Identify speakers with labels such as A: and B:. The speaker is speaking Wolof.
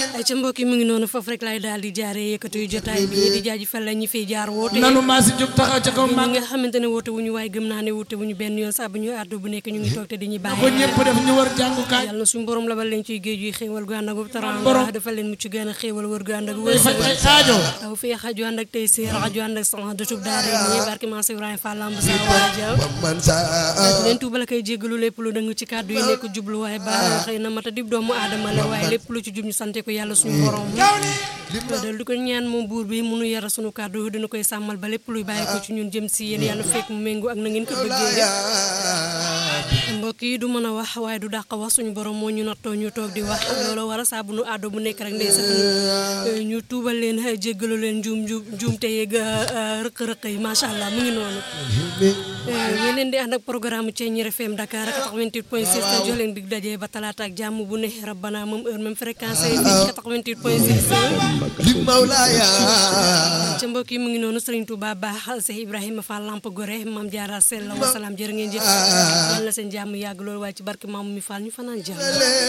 A: ay ca mbokk yi mu ngi noonu foofu rek laay daal di jaaree yëkkatu jotaay bi di jaajëfal la ñi fiy jaar woote
B: nanu maa si jóg taxaw ca kaw
A: ñi
B: mag
A: nga xamante ne woote wuñu waaye gëm naa ne woote wuñu benn yoon saa bu ñu àddu bu nekk ñu ngi toog te di ñu
B: ko
A: bàyyi
B: ñëpp def ñu war jàngukaay
A: yàlla na suñu borom labal leen ciy géej yi xéewal gu ànd ak
B: Borom.
A: taranga dafa leen mucc gën a xéewal wër gu ànd ak
B: day faj
A: wërsëg
B: ay aajo
A: taw fii xaju ànd ak tey si xaju ànd ak sama dutub daare ñi barke maa si Ibrahima Fall lamb sa waaja
C: man saa
A: leen tuubal koy jéggalu lépp lu dëng ci kàddu yi nekk jublu waaye ba xëy na mata dib doomu aadama la waaye lépp lu ci jub ñu sante ko yàlla suñu borom dal di ko ñaan moom buur bi munu yara suñu kàddu dina koy sàmmal ba lépp luy bàyyi ko ci ñun jëm si yéen yàlla fekk mu méngoo ak na ngeen ko bëggee mbokk yi du mën a wax waaye du dàq wax suñu borom moo ñu nattoo ñu toog di wax loolu war a saa bu nu àddoo bu nekk rek ndeysaan ñu tuubal leen jéggalu leen njuum njuum njuum te yeeg rëq-rëq yi macha allah mu ngi noonu ñu leen di ànd ak programme Thiéniere FM Dakar 88 point 6 te jox leen dig daje ba talaata ak jàmm bu ne rabbana même heure même fréquence yi 88 point 6
C: li mawlaaya
A: ca mbokk yi mu ngi noonu Serigne Touba baax Cheikh Ibrahima Fall Lamp Gore Mame Diarra Sell wa salaam jërë ngeen jëf yàlla na seen jàmm yàgg loolu waaye ci barke Maam mi Fall ñu fanaan jàmm